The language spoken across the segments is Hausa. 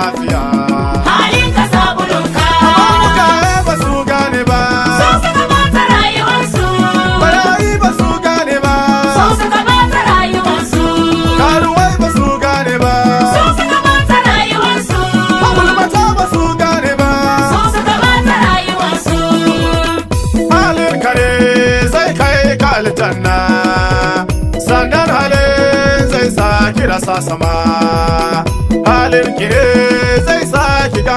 lafiya halin ka sabulunka mutane ba su gane ba so suka bata rayuwarsu barayi ba su gane ba so suka bata rayuwarsu karuwai ba su gane ba so suka bata rayuwarsu magulmata ba su gane ba so suka bata rayuwarsu halin kare zai kai ka aljanna sannan halin zai sa ki rasa sama halin kire zai sa ki ga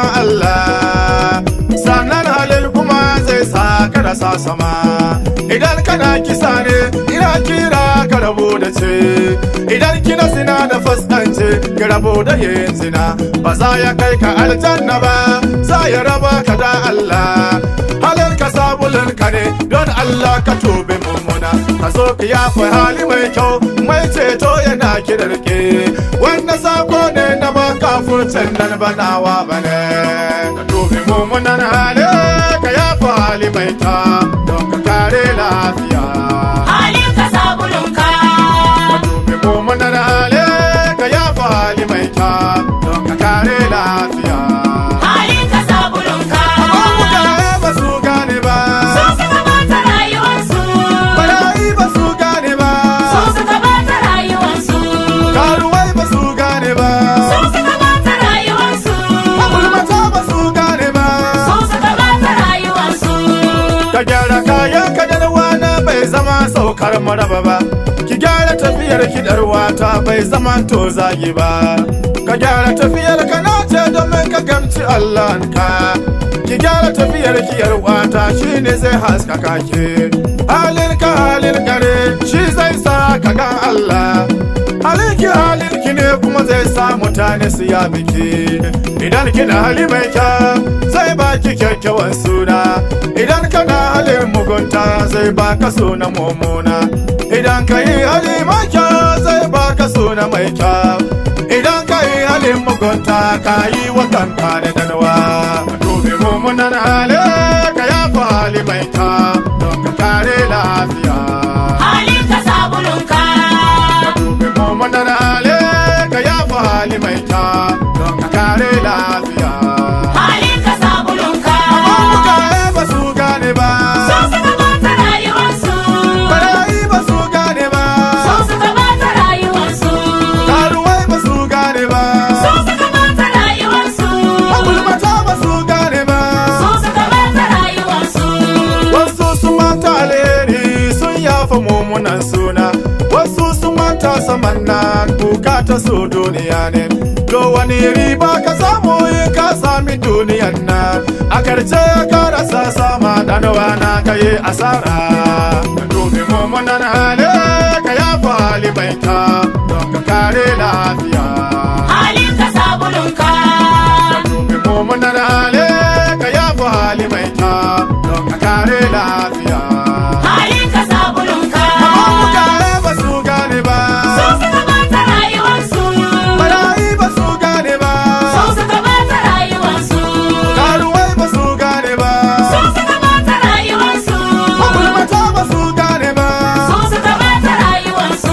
Allah sannan halin kuma zai sa ka rasa sama idan kana kisa ne ina kira ka rabu da ce idan kina zina da faskance ki rabu da yin zina ba za ya kai ka aljanna ba za ya raba ka da Allah halin ka sabulin ka ne don Allah ka tobe mummuna ka zo ka yafa hali mai kyau mai ceto yana kirarke wannan sako ne na baka furcin nan banawa bane ka tobe mummunan hali ka yafa hali mai kyau don ka kare lafiya halin ka sabulunka ka tobe mummunan hali ka yafa hali mai kyau don ka kare lafiya halin ka sabulunka mutane ba su gane ba so suka bata rayuwarsu barayi ba su gane ba so suka bata rayuwarsu karuwai ba su gane ba so suka bata rayuwarsu magulmata ba su gane ba so suka bata rayuwarsu ka gyara kayan ka da wana bai zama saukar maraba ba ki gyara tafiyar kidar wata bai zama to zagi ba ka gyara tafiyar ka na ce domin ka gamci Allah ka ki gyara tafiyar kiyar wata shine zai haskaka ki halin ka halin kare shi zai sa ka ga Allah halinki halinki ne kuma zai sa mutane su ya biki idan kina hali mai kyau zai baki kyakkyawan suna idan kana halin mugunta zai baka suna mummuna idan ka yi hali mai kyau zai baka suna mai kyau idan ka yi halin mugunta ka yi wa kanka da danwa ka dubi mummunan hali ka yafa hali mai kyau don ka kare lafiya halin ka sabulunka ka dubi mummunan hali ka yafa hali mai kyau don ka kare lafiya halin ka sabulunka mutane ba su gane ba so suka bata rayuwarsu barayi ba su gane ba so suka bata rayuwarsu karuwai ba su gane ba so suka bata rayuwarsu magulmata ba su gane ba so suka bata rayuwarsu wasu sun manta alheri sun yafa mummunan suna wasu sun manta saman nan bukata su duniya ne to wani riba ka samu in ka sami duniyan nan a karshe ka rasa sama danawa na kai asara ka dubi mummunan hali ka yafa hali mai ka don ka kare lafiya halin ka sabulunka ka dubi mummunan hali ka yafa hali mai ka don ka kare lafiya halin ka sabulunka mutane ba su gane ba so suka bata rayuwarsu barayi ba su gane ba so suka bata rayuwarsu karuwai ba su gane ba so suka bata rayuwarsu magulmata ba su gane ba so suka bata rayuwarsu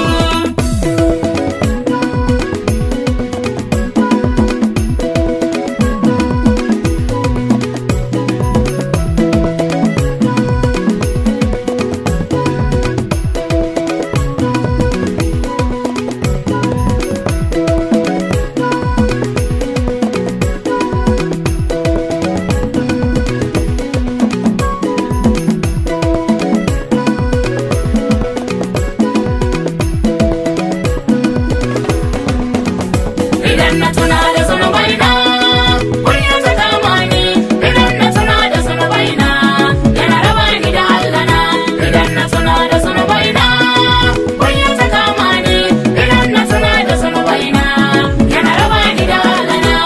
idan na tuna da zunubai na kunya ta kama ni idan na tuna da zunubai na yana raba ni da Allah na idan na tuna da zunubai na kunya ta kama ni idan na tuna da zunubai na yana raba ni da Allah na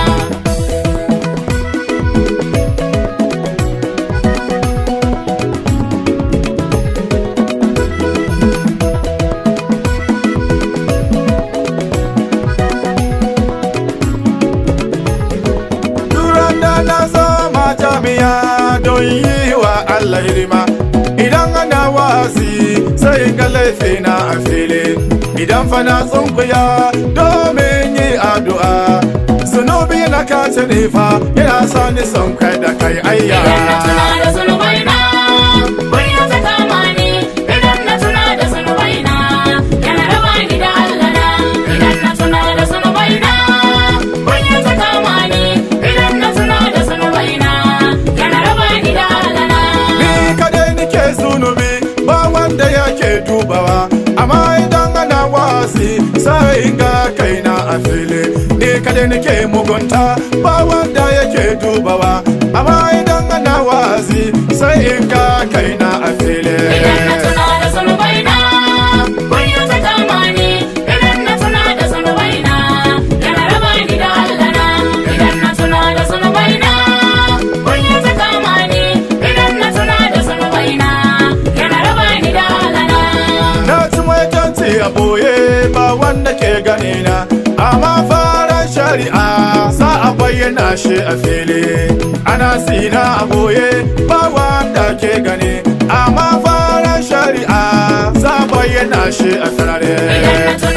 Duran da na zama jami'a don yi wa Allah hidima idan ana wasi sai ga laifina a fili idan fa na tsunkuya domin yi addu'a zunubi ka ci ne fa yana sa ni son kai da kai ayya Idan na tuna da zunubai na, kunya ta kama ni. Idan na tuna da zunubai na, yana raba ni da Allah na. Idan na tuna da zunubai na, kunya ta kama ni. Idan na tuna da zunubai na, yana raba ni da Allah na. ni kadai nike zunubi ba wanda yake dubawa amma idan ana wasi sai in ga kaina a fili ni kadai nike mugunta ba wanda yake dubawa amma idan ana wasi sai in ga kaina a fili Idan na tuna da zunubai na, kunya ta kama ni. Idan na tuna da zunubai na, yana raba ni da Allah na. Idan na tuna da zunubai na, kunya ta kama ni. Idan na tuna da zunubai na, yana raba ni da Allah na. na ci mai tanti a boye ba wanda ke gani na amma faran shari'a za a bayyana shi a fili ana sina a boye ba wanda ke gani amma faran shari'a za a bayyana shi a Idan na sarare tuna